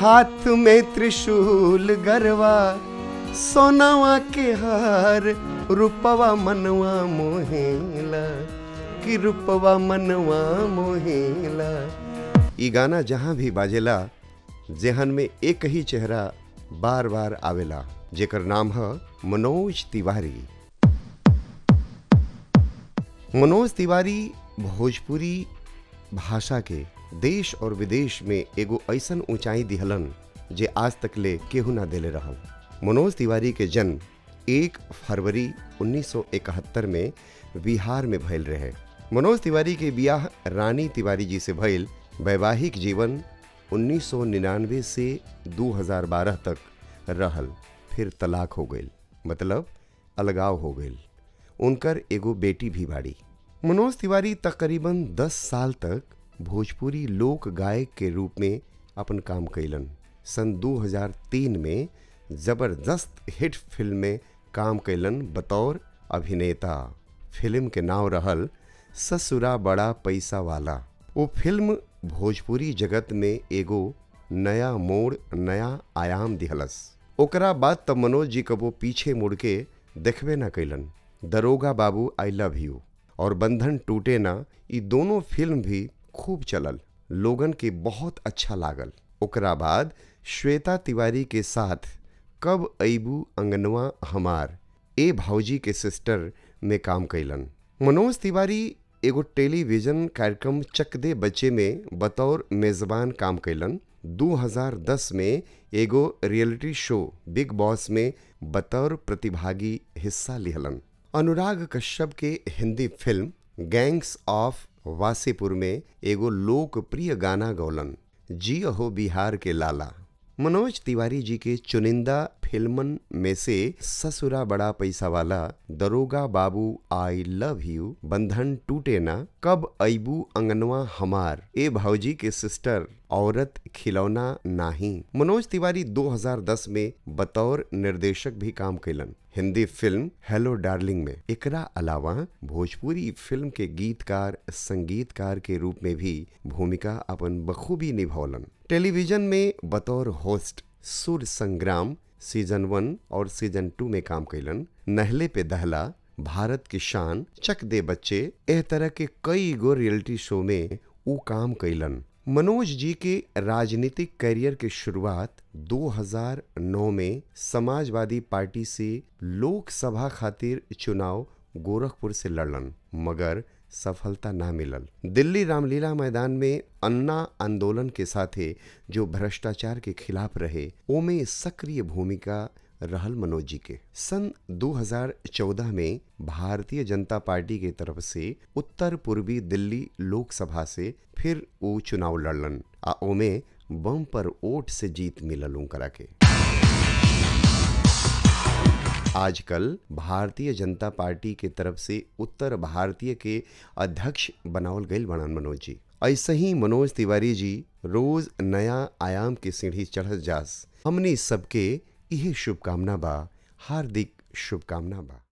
हाथ में त्रिशूल गरवा सोनावा के हार रूपवा मनवा मोहेला कि रूपवा मनवा मोहेला ई गाना जहाँ भी बाजेला जेहन में एक ही चेहरा बार बार आवेला जेकर नाम है मनोज तिवारी मनोज तिवारी भोजपुरी भाषा के देश और विदेश में एगो ऐसन ऊंचाई दिहलन जे आज तक ले केहू ना देले रहल मनोज तिवारी के जन्म एक फरवरी 1971 में बिहार में भइल रहे मनोज तिवारी के बियाह रानी तिवारी जी से भइल वैवाहिक जीवन 1999 से 2012 तक रहल फिर तलाक हो गई मतलब अलगाव हो गई उनकर एगो बेटी भी बाड़ी मनोज तिवारी तकरीबन 10 साल तक भोजपुरी लोक गायक के रूप में अपन काम कैलन सन 2003 में जबरदस्त हिट फिल्म में काम कैलन बतौर अभिनेता फिल्म के नाम रहल ससुरा बड़ा पैसा वाला वो फिल्म भोजपुरी जगत में एगो नया मोड़ नया आयाम दिहलस ओकरा बाद तब मनोज जी कबो पीछे मुड़ के देखबे न कैलन दरोगा बाबू आई लव यू और बंधन टूटे ना ये दोनों फिल्म भी खूब चलल लोगन के बहुत अच्छा लागल ओकरा बाद श्वेता तिवारी के साथ कब अबू अंगनवा हमार ए भाऊजी के सिस्टर में काम कैलन मनोज तिवारी एगो टेलीविजन कार्यक्रम चक दे बच्चे में बतौर मेजबान काम कैलन 2010 में एगो रियलिटी शो बिग बॉस में बतौर प्रतिभागी हिस्सा लिहलन अनुराग कश्यप के Hindi film gangs of Wasseypur में एगो लोकप्रिय गाना गौलन जी हो बिहार के लाला मनोज तिवारी जी के चुनिंदा फिल्मन में से ससुरा बड़ा पैसा वाला दरोगा बाबू आई लव यू बंधन टूटे ना कब अबू अंगनवा हमार ए भाऊजी के सिस्टर औरत खिलौना नाही मनोज तिवारी 2010 में बतौर निर्देशक भी काम कैलन हिंदी फिल्म हेलो डार्लिंग में एकरा अलावा भोजपुरी फिल्म के गीतकार संगीतकार के रूप में भी भूमिका अपन बखूबी निभौलन टेलीविजन में बतौर होस्ट सुर संग्राम सीजन वन और सीजन टू में काम कैलन नहले पे दहला भारत की शान चक दे बच्चे एह तरह के कई गो रियलिटी शो में ऊ काम कैलन मनोज जी के राजनीतिक करियर के शुरुआत 2009 में समाजवादी पार्टी से लोकसभा खातिर चुनाव गोरखपुर से लड़लन मगर सफलता ना मिलल दिल्ली रामलीला मैदान में अन्ना आंदोलन के साथे जो भ्रष्टाचार के खिलाफ रहे ओमे सक्रिय भूमिका रहल मनोज जी के सन 2014 में भारतीय जनता पार्टी के तरफ से उत्तर पूर्वी दिल्ली लोकसभा से फिर वो चुनाव लड़लन आ ओमे बम पर वोट से जीत मिलल उनकरा के आजकल भारतीय जनता पार्टी के तरफ से उत्तर भारतीय के अध्यक्ष बनावल गईल बनन मनोज जी ऐसे ही मनोज तिवारी जी रोज नया आयाम के सीढ़ी चढ़ जास हमने सबके यही शुभकामना बा हार्दिक शुभकामना बा